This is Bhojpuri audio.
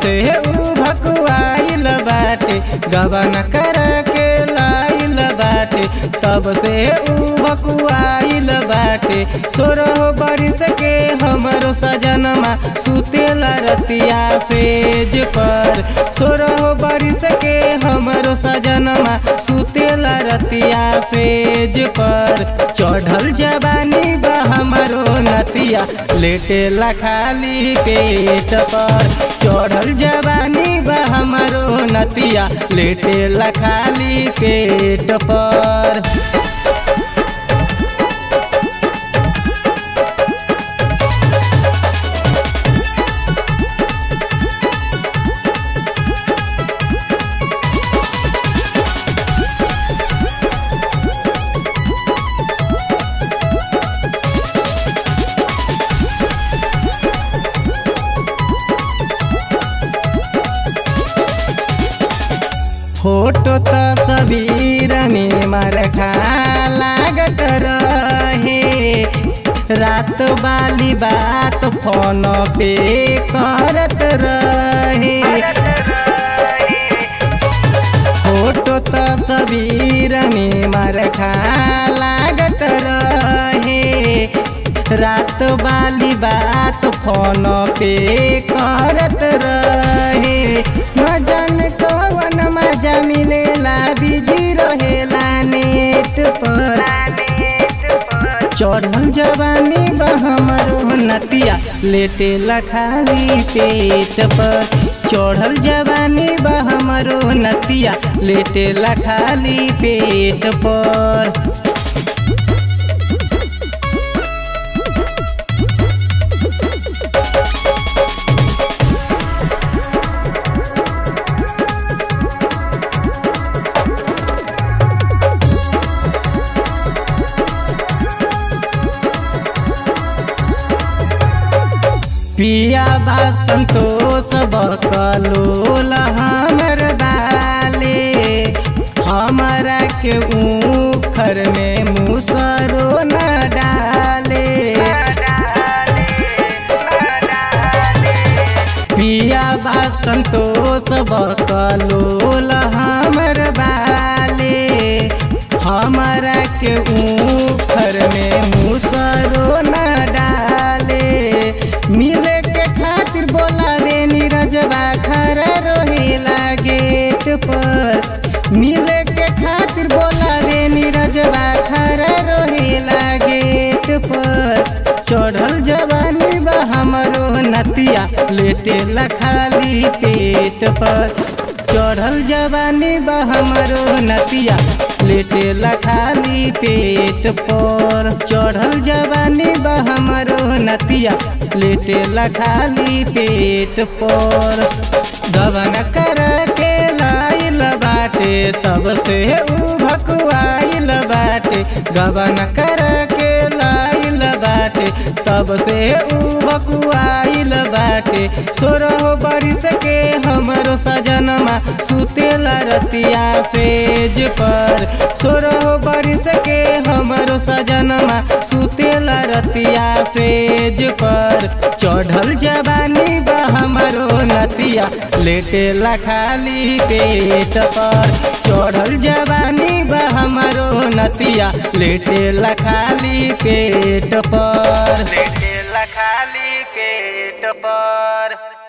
से ऊ भकुआइल बाटे गबन कर के लाइल बाटे तब से ऊ भकुआइल बाटे सोरह बरिस के हमरो सजनमा सुतेला रतिया सेज पर सोरह बरिस के हमरो सजनमा सुतेला रतिया सेज पर चढ़ल जवानी बा हमरो नतिया लेटेला खाली पेट पर चढ़ल जवानी बा हमरो नतिया लेटेला खाली पेट पर फोटो त सबीर में मरखा लागत रहे रात वाली बात फोन पे करत रहे फोटो त सबीर में मरखा लागत रहे रात वाली बात फोन पे करत रहे मजन कवन मजा मिलेला बिजी रहेला नेट पर चढ़ल जवानी बा हमरो नतिया लेटेला खाली पेट पर चढ़ल जवानी बा हमरो नतिया लेटेला खाली पेट पर पिया बा संतोष बकलोल हमर डाले हमरा के ऊखर में मुसरो न डाले पिया बा संतोष बकलोल हमर बाले हमरा के ऊखर में मुसरो न डाले मिले के खातिर बोलावे नीरजबा खरा रोहेला गेट पर मिले के खातिर बोलावे नीरजबा खरा रोहेला गेट पर चढ़ल जवानी बा हमरो नतिया लेटेला खाली पेट पर चढ़ल जवानी बा हमरो नतिया लेटेला खाली पेट पर चढ़ल जवानी बा हमरो नतिया लेटेला खाली पेट पर गबन कर के लाइल बाटे तब से ऊ भकुआइल बाटे गबन कर के लाइल बाटे तब से ऊ भकुआइल बाटे सोरह बरिस के हमरो सजनमा सुतेला रतिया सेज पर सोरह बरिस के हमरो सजनमा सुतेला रतिया सेज पर चढ़ल जवानी बा हमरो नतिया लेटेला खाली पेट पर चढ़ल जवानी बा हमरो नतिया लेटेला खाली पेट पर लेटेला खाली पेट पर